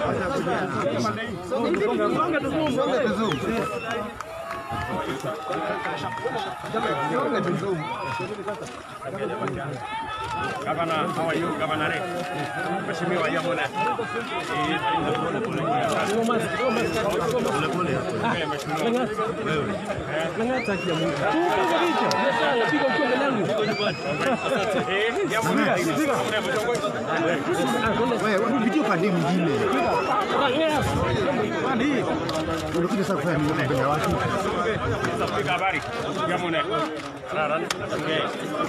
Governor, how are you, Governor? Mheshimiwa Yamuna. Wewe unapitia upande mwingine. Unakuja sasa kufanya nini mbele ya watu? Piga habari. Yamuna. Kararan. Okay.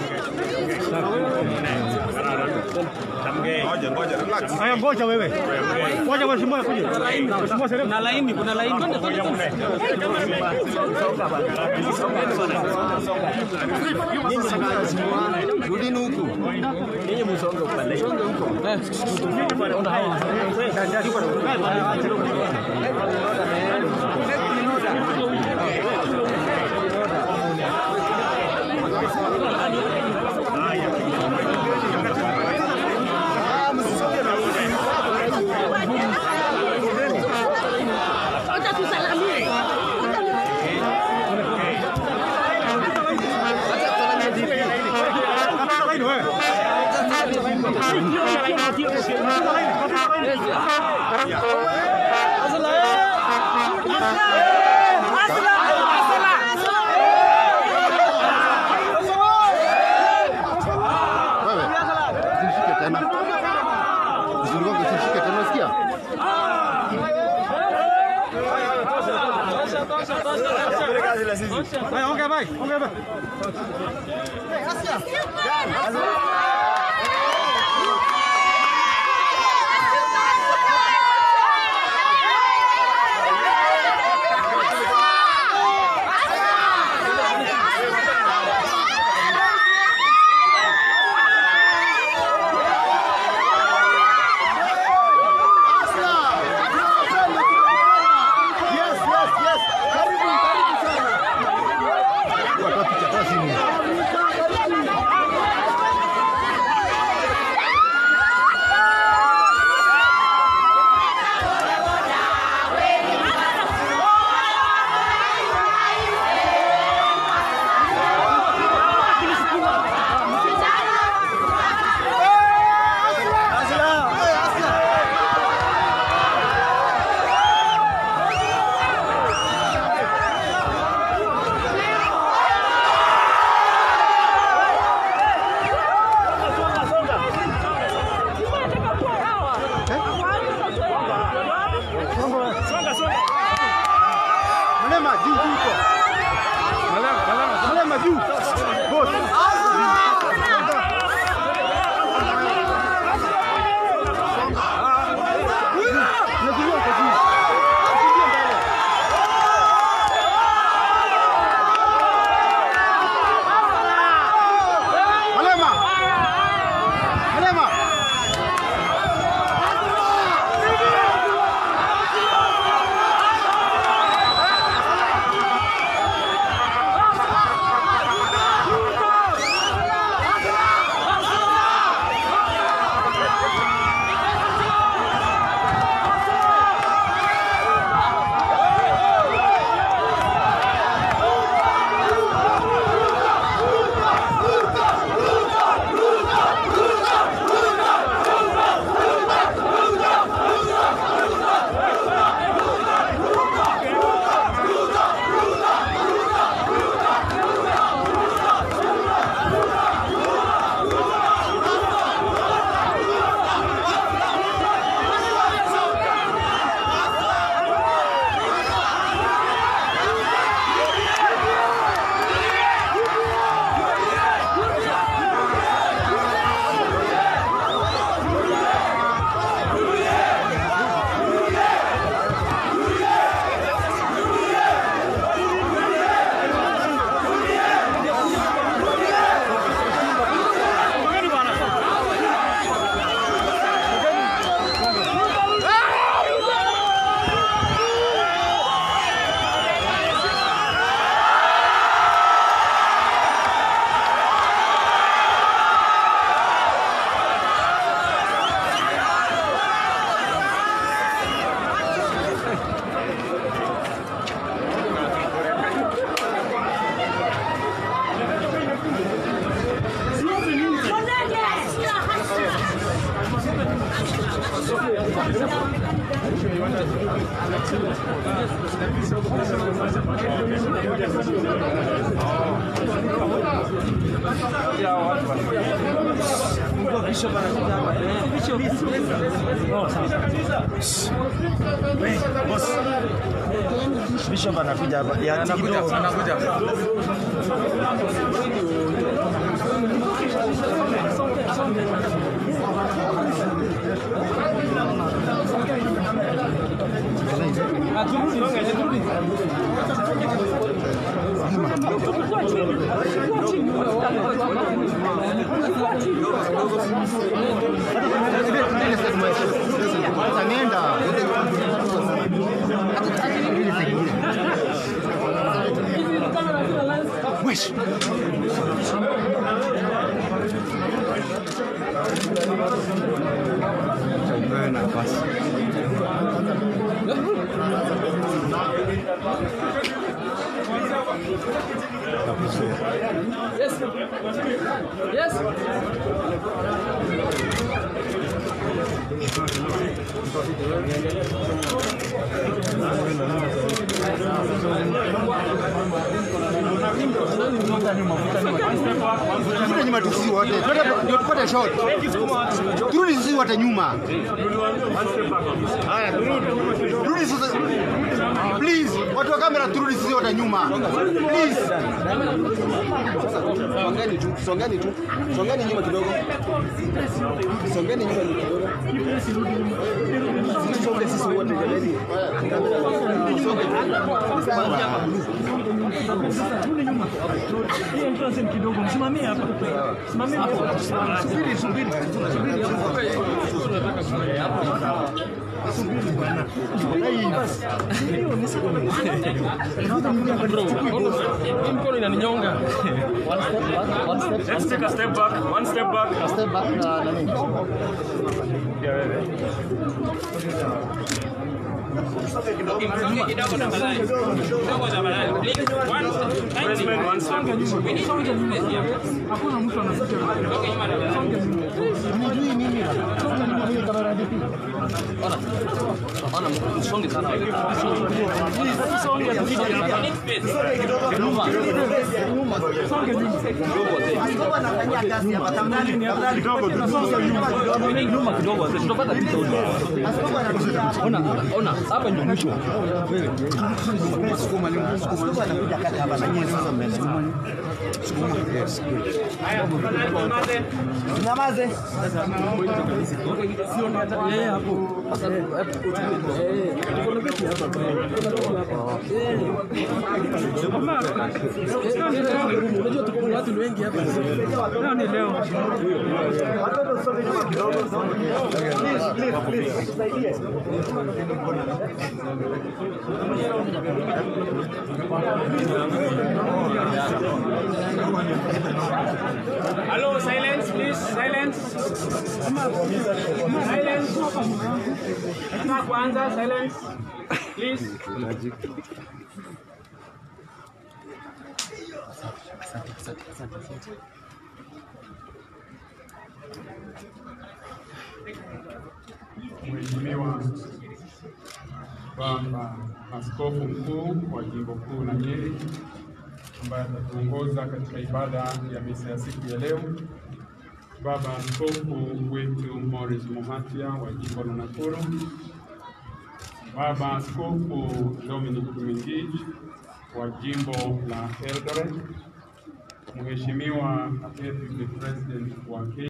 Tamge. Ngoja, ngoja, relax. Haya, ngoja wewe. Ngoja mheshimiwa akuje. Mheshimiwa Serem. Kuna laini, kuna laini. Rudini huku. Ninyi msonge upande. Wacha tusalamie. Wewe. Usishike tena. Usiruke usishike tena unasikia? Haya, ongea bye. Ongea bye. Yes, yes, yes. Karibu, karibu sana. Watoa picha, toa simu. Bishop anakuja hapa. Ya kidogo. Anakuja. Sasa nenda. Wesh. Turudi nyuma tu sisi wote. Twende ndio tupate shot. Turudi sisi wote nyuma. Haya, turudi. Turudi sisi. Please, watu wa kamera turudi sisi wote nyuma. Please. Songeni tu, songeni tu, songeni nyuma kidogo, songeni nyuma kidogo. Songe sisi wote jamani. Mkono inaninyonga. Let's take a step back. One step back. Step back na nani? Yeah, wewe. Pressman, one step. Nyuma kidogo wazee. Tutapata picha huko. Ona, ona, hapa ndio mwisho. Unajua tuko na watu wengi hapa. Leo ni leo. Hello, silence, please. Silence. Silence. Nataka kuanza. Silence. Please. Mheshimiwa Baba Askofu Mkuu wa Jimbo Kuu la Nyeri ambaye atatuongoza katika ibada ya misa ya siku ya leo, Baba Askofu wetu Morris Muhatia wa Jimbo la Nakuru, Baba Askofu Dominic Kimingich wa Jimbo la Eldoret, Mheshimiwa Deputy President wa Kenya